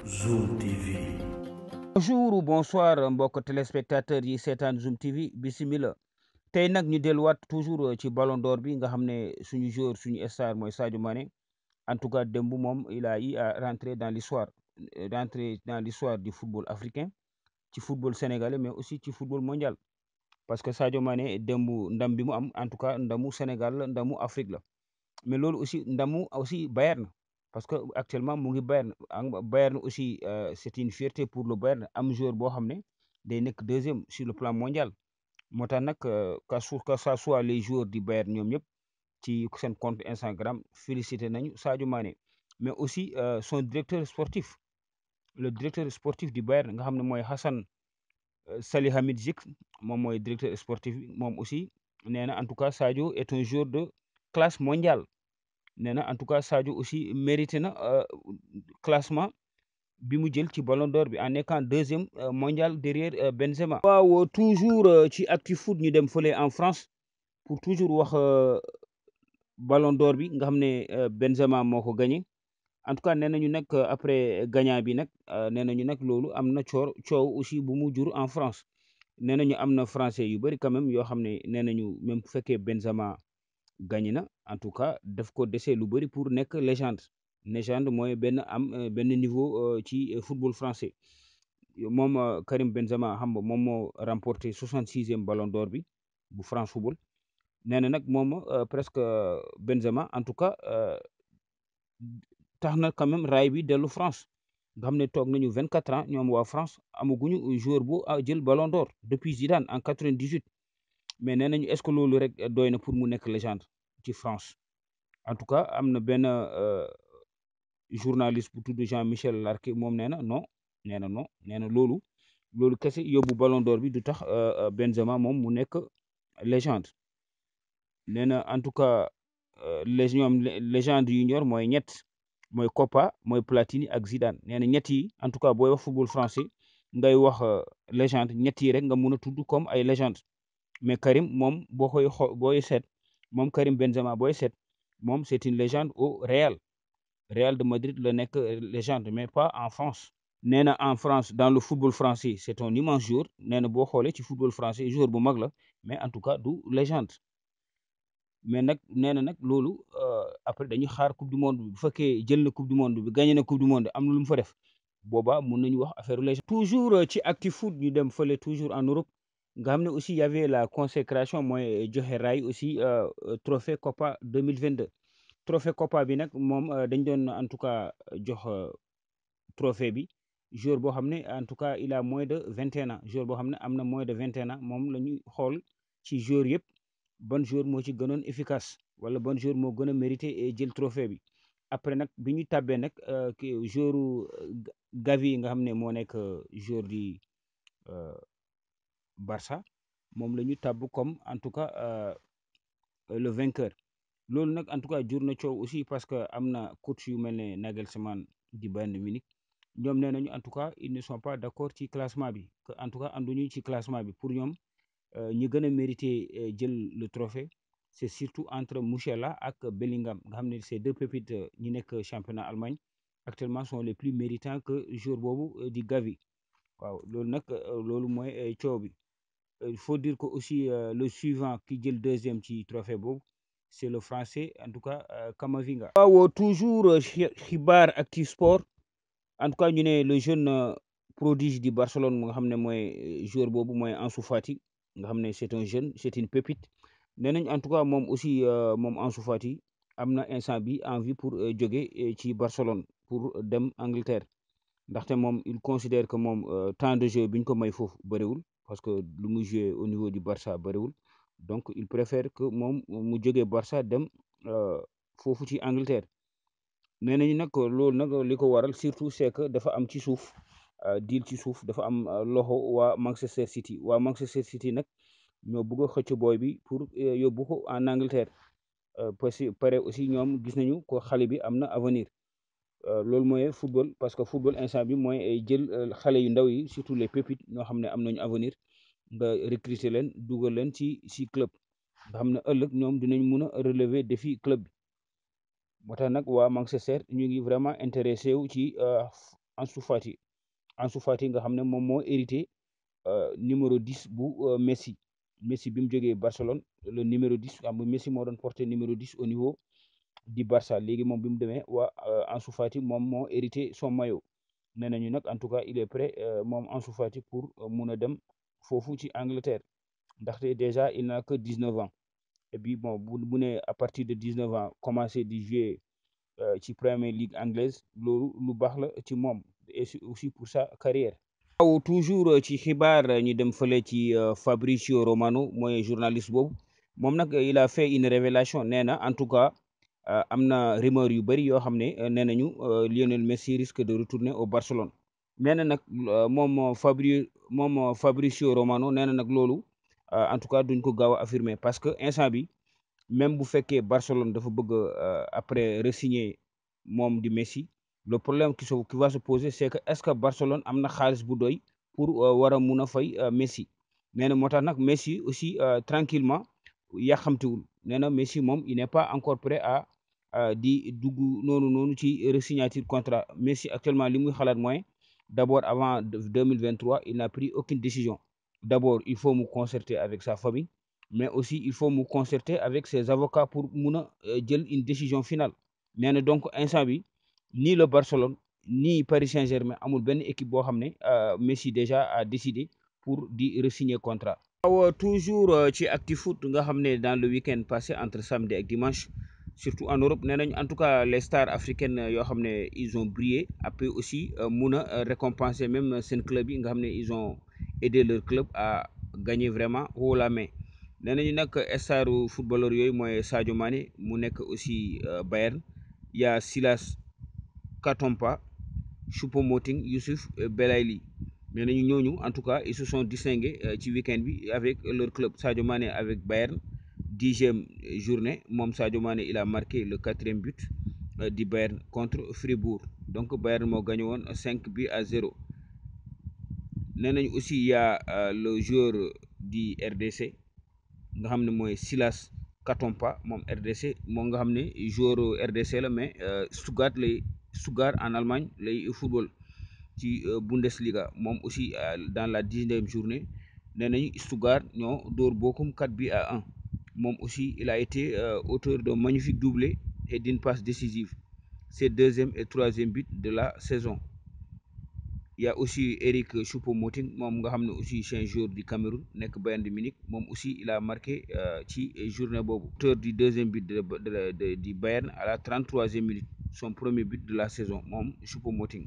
Zoom TV. bonjour ou bonsoir mbokk téléspectateurs yi seetaan Zoom TV bisimila tey nag ñu delluwaat toujours ci ballon d'or bi nga xam ne suñu joueur suñu star mooy Sadio Mané en tout cas démb moom il a eu à rentrer dans l'histoire rentrer dans l'histoire du football africain ci football sénégalais mais aussi ci football mondial parce que Sadio Mané démb ndam bi mu am en tout cas ndamu Sénégal la ndamu Afrique la mais loolu aussi ndamu aussi Bayern parce que actuellement mu ngi Bayern Bayern aussi c'est une fierté pour le Bayern am joueur boo xam ne day nekk deuxième sur le plan mondial moo tax nag que ça soit les joueurs du Bayern ñoom ñëpp ci seen compte Instagram félicité nañu Sadio Mané mais aussi son directeur sportif le directeur sportif du Bayern nga xam ne mooy Hassan Salihamidzic moom mooy directeur sportif bi moom aussi nee na en tout cas Sadio est un joueur de classe mondiale nee na en tout cas Sadio aussi mérité na classement bi mu jël ci ballon d'or bi en étant deuxième mondial derrière Benzema. waaw toujours ci actu foot ñu dem fële en France pour toujours wax ballon d'or bi nga xam ne Benzema moo ko gagné en tout cas nee nañu nag après gagnant bi nag nee nañu nag loolu am na coor coow aussi bu mu jur en France nee nañu am na français yu bëri quand même yoo xam ne nee nañu même bu fekkee Benzema gagné na en tout cas daf ko dese lu bëri pour nekk légende légende mooy benn am benn niveau ci football français moom Karim Benzema xam nga moom moo remporté soixante sixième ballon d'or bi bu France football nee na nag moom presque Benzema en tout cas tax na quand même raay bi dellu France nga xam ne toog nañu vingt quatre ans ñoom waa France amaguñu joueur bu jël ballon d'or depuis Zidane en quatre vingt dix huit mais nee nañu est-ce que loolu rek doy na pour mu nekk légende ci France en tout cas am na benn journaliste bu tudd Jean-Michel Larquet moom nee na non nee na non nee na loolu loolu kese yóbbu ballon d'or bi du tax Benzema moom mu nekk légende nee na en tout cas les ñoom légende yu ñor mooy ñett mooy Copa mooy Platini ak Zidane nee na ñett yi en tout cas booy wax football français ngay wax légende ñett yi rek nga mun a tudd comme ay légende mais Karim moom boo koy xoo booy seet moom Karim Benzema booy seet moom c'est une légende au Real Real de Madrid la nekk légende mais pas en France nee na en France dans le football français c'est un immense joueur nee na boo xoolee ci football français joueur bu mag la mais en tout cas du légende mais nag nee na nag loolu après dañuy xaar coupe du monde bi bu fekkee jël na coupe du monde bi gagné na coupe du monde am na lu mu fa def boobaa mun nañu wax affaire légende toujours ci actu foot ñu dem fële toujours en Europe nga xam ne aussi y avait la consécration mooy joxe raay aussi trophée Copa 2022 trophée Copa bi nag moom dañ doon en tout cas jox trophée bi joueur boo xam ne en tout cas il a moins de vingt et un ans joueur boo xam ne am na moins de vingt et un ans moom la ñuy xool ci joueur yëpp ban joueur moo ci gënoon efficace wala ban joueur moo gën a mérité jël trophée bi après nag bi ñu tàbbee nag ki joueur Gavi nga xam ne moo nekk joueur di Barça moom la ñu tàbb comme en tout cas le vainqueur loolu nag en tout cas jur na coow aussi parce que am na coach yu mel ne Nagelsmann di Bayern Munich ñoom nee nañu en tout cas ils ne sont pas d'accord ci classement bi que en tout cas ànduñu ci classement bi pour ñoom ñi gën a mérité jël le trophée c'est surtout entre Musiala ak Bellingham nga xam ne ces deux pépites ñi nekk championnat Allemagne actuellement sont les plus méritants que joueur boobu di Gavi waaw loolu nag loolu mooy coow bi il faut dire que aussi le suivant ki jël deuxième ci trophée boobu c'est le français en tout cas Camavinga waaw toujours xibaar actu sport en tout cas ñu ne le jeune prodige du Barcelone nga xam ne mooy joueur boobu mooy Ansu Fati nga xam ne c'est un jeune c'est une pépite nee nañ en tout cas moom aussi moom Ansu Fati am na instant bi envie pour jóge ci Barcelone pour dem Angleterre ndaxte moom il considère que moom temps de jeu bi ñu ko may foofu bëriwul parce que lu muy jouer au niveau du Barça bëriwul donc il préfère que moom mu jógee Barça dem foofu ci Angleterre nee nañu nag loolu nag li ko waral surtout c'est que dafa am ci suuf deal ci suuf dafa am loxo waa Manchester City waa Manchester City nag ñoo bëgg a xëcc booy bi pour yóbbu ko en Angleterre parce que pare aussi ñoom gis nañu ko xale bi am na avenir loolu mooy football parce que football instant bi mooy jël xale yu ndaw yi surtout les pépites ñoo xam ne am nañu avenir nga recruter leen dugal leen ci ci club nga xam ne ëllëg ñoom dinañ mun a relever défi club bi moo tax nag waa Manchester ñu ngi vraiment intéressé wu ci Ansu Fati Ansu Fati nga xam ne moom moo hérité numéro 10 bu Messi Messi bi mu jógee Barcelone le numéro 10 xam nga Messi moo doon porté numéro 10 au niveau du Barça léegi moom bi mu demee waa Ansu Fati moom moo hérité son maillot nee nañu nag en tout cas il est prêt moom Ansu Fati pour mun a dem foofu ci Angleterre ndaxte déjà il n'a que 19 ans et puis bon bu bu ne à partir de 19 ans commencé di jouer ci Premier League anglaise loolu lu baax la ci moom et aussi pour sa carrière waaw toujours ci xibaar ñu dem fële ci Fabrizio Romano mooy journaliste boobu moom nag il a fait une révélation nee na en tout cas am na rumeur yu bëri yoo xam ne nee nañu Lionel Messi risque de retourner au Barcelone nee na nag moom Fabri moom Fabrizio Romano nee na nag loolu en tout cas duñ ko gaaw a affirmer parce que instant bi même bu fekkee Barcelone dafa bëgg après re-signer moom di Messi le problème qui se qui va se poser c'est que est-ce que Barcelone am na xaalis bu doy pour war a mun a fay Messi nee na moo tax nag Messi aussi tranquillement yàqamtiwul nee na Messi moom il n'est pas encore prêt à di dugg noonu noonu ci re-signature contrat Messi actuellement li muy xalaat mooy d'abord avant deux mille vingt-trois il n'a pris aucune décision d'abord il faut mu concerter avec sa famille mais aussi il faut mu concerter avec ses avocats pour mun a jël une décision finale nee na donc instant bi ni le Barcelone ni Paris Saint-Germain amul benn équipe boo xam ne Messi déjà a décidé pour di re-signer contrat. waaw toujours ci ActuFoot nga xam ne dans le week-end passé entre samedi ak dimanche surtout en Europe nee nañ en tout cas les stars africaines yoo xam ne ils ont brillé après aussi mun a récompenser même seen club yi nga xam ne ils ont aidé leur club à gagner vraiment haut la main. nee nañu nag staru footballeur yooyu mooy Sadio Mané mu nekk aussi Bayern y a Silas Katompa Choupo-Moting Youssouf Belaïli nee nañu ñooñu en tout cas ils se sont distingués ci week-end bi avec leur club Sadio Mané avec Bayern dixième journée moom Sadio Mané il a marqué le quatrième but du Bayern contre Fribourg donc Bayern moo gagné woon cinq buts à zéro nee nañu aussi y a le joueur du RDC nga xam ne mooy Silas Katompa moom RDC moom nga xam ne joueur RDC la mais Stuttgart lay Stuttgart en Allemagne lay football ci Bundesliga moom aussi dans la dixième journée nee nañu Stuttgart ñoo dóor Bochum 4 buts à 1 moom aussi il a été auteur d'un magnifique doublé et d'une passe décisive c'est deuxième et troisième but de la saison il y a aussi Eric Choupo-Moting moom nga xam ne aussi c'est un joueur du Cameroun nekk Bayern de Munich moom aussi il a marqué ci journée boobu auteur du deuxième but de de du Bayern à la trente-troisième minute son premier but de la saison moom Choupo-Moting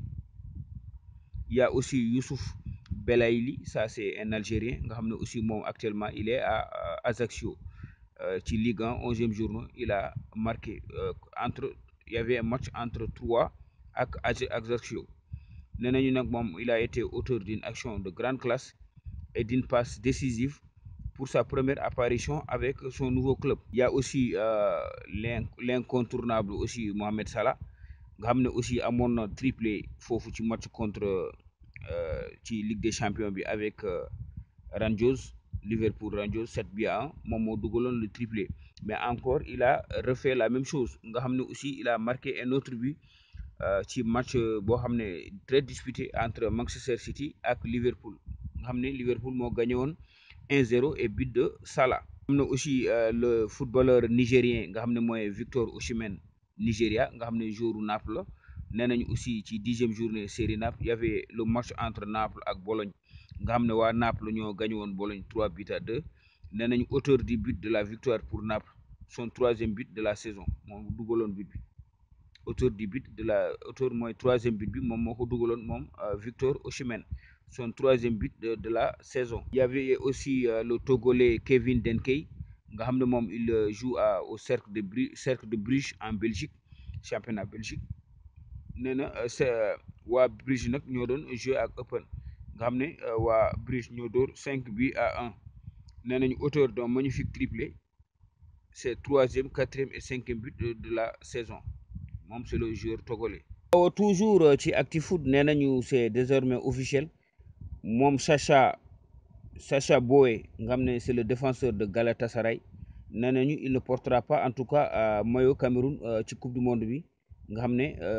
il y a aussi Youssouf Belaïli ça c'est un Algérien nga xam ne aussi moom actuellement il est à Ajaccio ci Ligue 1 onzième journée il a marqué entre il y avait un match entre Troyes ak Ajaccio nee nañu nag moom il a été auteur d'une action de grande classe et d'une passe décisive pour sa première apparition avec son nouveau club il y a aussi l'incontournable aussi Mohamed Salah nga xam ne aussi amoon na triplé foofu ci match contre ci Ligue des champions bi avec Rangers Liverpool Rangers 7 buts à 1 moom moo dugaloon le triplé mais encore il a refait la même chose nga xam ne aussi il a marqué un autre but ci match boo xam ne très disputé entre Manchester City ak Liverpool nga xam ne Liverpool moo gagné woon 1-0 et but de Salah. am na aussi le footballeur nigérien nga xam ne mooy Victor Osimhen Nigéria nga xam ne joueur Naples la nee nañu aussi ci dixième journée série Naples y avait le match entre Naples ak Bologne nga xam ne waa Naples ñoo gagné woon Bologne 3 buts à 2 nee nañu auteur du but de la victoire pour Naples son troisième but de la saison moom dugaloon but bi. auteur du but de la auteur mooy troisième but bi moom moo ko dugaloon moom Victor Osimhen son troisième but de de la saison. il y avait aussi le Togolais Kevin Denkey nga xam ne moom il joue à au cercle de Bru cercle de Bruges en Belgique championnat Belgique nee na c'est waa Bruges nag ñoo doon jouer ak Eupen nga xam ne waa Bruges ñoo dóor cinq buts à un nee nañu auteur d'un magnifique triplé c'est troisième quatrième et cinquième but de la saison. moom c'est le joueur togolais. waaw toujours ci ActuFoot nee nañu c'est désormais officiel moom Sacha Sacha Boey nga xam ne c'est le défenseur de Galatasaray nee nañu il ne portera pas en tout cas maillot Cameroun ci coupe du monde bi nga xam ne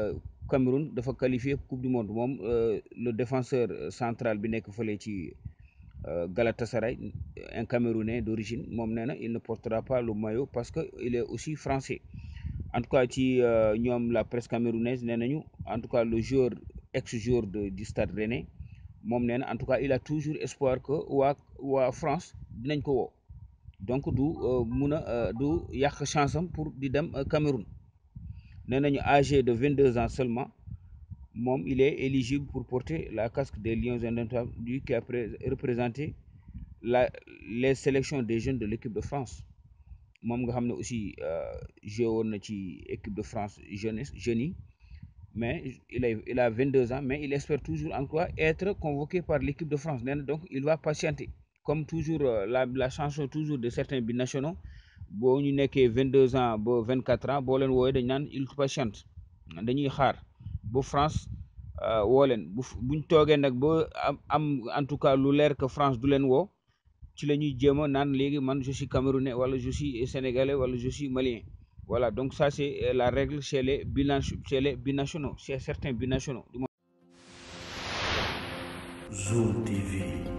Cameroun dafa qualifié coupe du monde moom le défenseur central bi nekk fële ci Galatasaray un Camerounais d'origine moom nee na il ne portera pas le maillot parce que il est aussi français en tout cas ci ñoom la presse camerounaise nee nañu en tout cas le joueur ex joueur de du Stade Rennais moom nee na en tout cas il a toujours espoir que waa waa France dinañ ko woo donc du mun a du yàq chance am pour di dem Cameroun nee nañu âgé de vingt deux ans seulement moom il est éligible pour porter la casque des Lions indomptables lui qui a représenté la les sélections des jeunes de l'équipe de France moom nga xam ne aussi joué woon na ci équipe de France jeunesse jeunes yi mais il a il a vingt deux ans mais il espère toujours encore être convoqué par l'équipe de France nee na donc il va patienter comme toujours la la chanson toujours de certains binationaux boo ñu nekkee vingt deux ans ba vingt quatre ans boo leen woowee dañ naan il patiente dañuy xaar ba France woo leen bu buñ toogee nag ba am am en tout cas lu leer que France du leen woo ci la ñuy jéem a naan léegi man je suis camerounais wala je suis sénégalais wala je suis malien voilà donc ça c'est la règle chez les bina chez les binationaux chez certains binationaux Zoom TV